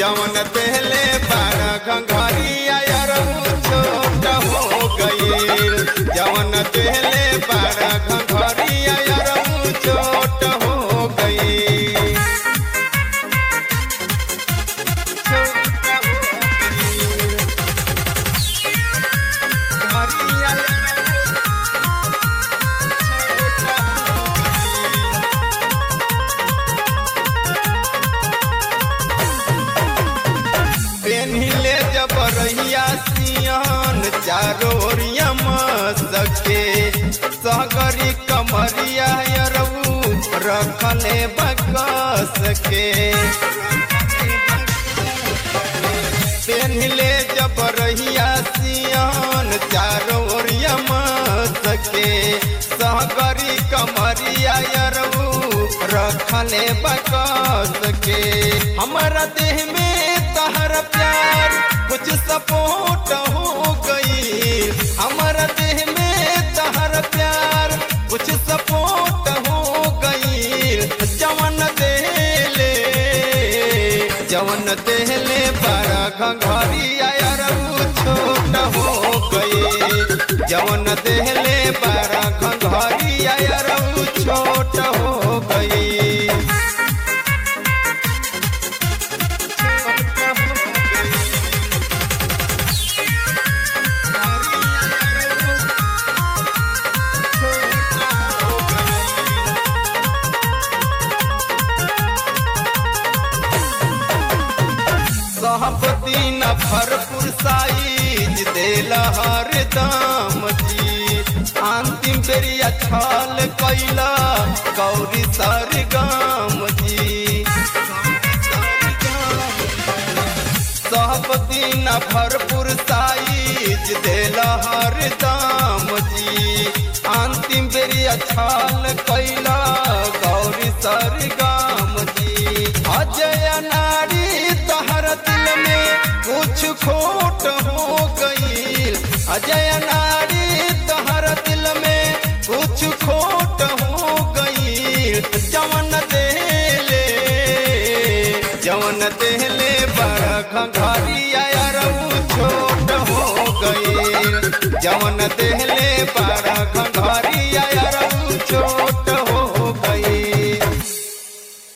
जवन पहले बारा घंघरिया अरऊ छोट हो गईल जवन पहले बारा घंघरिया अरऊ छोट हो गईल पेन्हिले जब रहिया सियन चारो ओरिया सके सगरी कमरिया अरऊ रखले बकस के पेन्हिले जब रहिया सियन चारो ओरिया सके सहगरी कमरिया अरऊ रखले बकस के हमारा देह में तहर प्यार कुछ सपोर्ट हो गई हमारा देह में तहर प्यार कुछ सपोर्ट हो गई जवन देले जवन देले बड़ा घंघरिया अरऊ छोट हो गई जवन देले बड़ा घंघरिया अरऊ छोट हो गई सहपति न भरपूर साइज देल हर दाम जी अंतिम बेरिया छल कैला गौरी सर गाम जी सहपति न भरपूर साइज देल हर दाम जी अंतिम बेरिया छल कैला गौरी सर गाम जी अजय नारी तहर दिल में कुछ खोट हो गई अजय नारी तहर दिल में कुछ खोट हो गई जवन देले जवन देले बड़ा घंघरिया अरऊ छोट हो गई जवन देले बड़ा घंघरिया अरऊ छोट